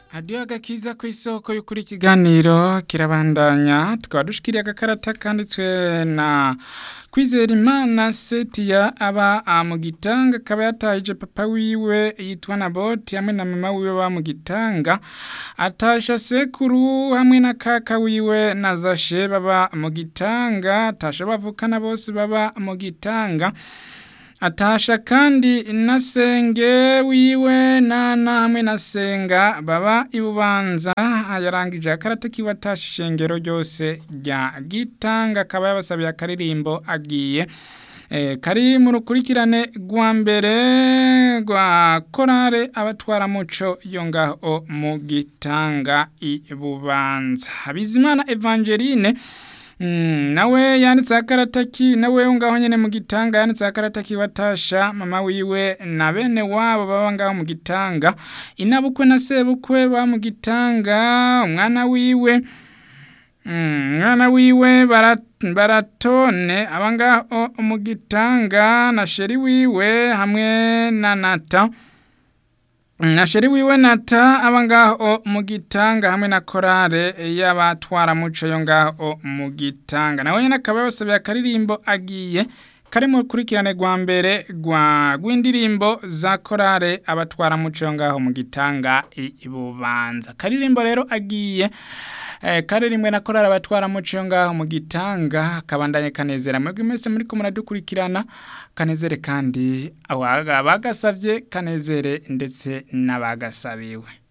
Hadiyo agakiza ku isoko y'ukuri ikiganiro kirabandanya tukaba dushikiriye agakarata kanditswe na kwizera imana setiya aba mu gitanga akaba yatahije papa wiwe yitwa naboti hamwe na mama wiwe ba mu gitanga atasha sekuru hamwe na kaka wiwe na zashe baba mu gitanga atasha bavukana bose baba mu gitanga atasha kandi na senge wiwe nana hamwe na senga baba ibubanza yarangije akarata kiwe atasha ishengero ryose rya gitanga akaba yabasabiye akaririmbo agiye e, kari mu rukurikirane rwa mbere rwa korale abatwara muco yo ngaho mu gitanga ibubanza Bizimana Evangeline Mm, nawe yanditse akarata ki nawe ngaho nyene mu gitanga yanditse akarata ki watasha mama wiwe na bene wabo baba ngaho mu gitanga inabukwe na sebukwe ba mu gitanga umwana wiwe umwana mm, wiwe barat, baratone aba ngaho mu gitanga na sheri wiwe hamwe na nata na sheri wiwe nata aba ngaho mu gitanga hamwe na korale y'abatwara muco yo ngaho mu gitanga nawe nyine akaba yabasabiye akaririmbo agiye kari mu rukurikirane rwa mbere rwa rw'indirimbo za korale abatwara muco yo ngaho mu gitanga ibubanza akaririmbo rero agiye kare rimwe na korari abatwara muco yo ngaho mu gitanga kabandanye kanezera mwebwe mwese muri ko muradukurikirana kanezere kandi abagasabye kanezere ndetse n'abagasabiwe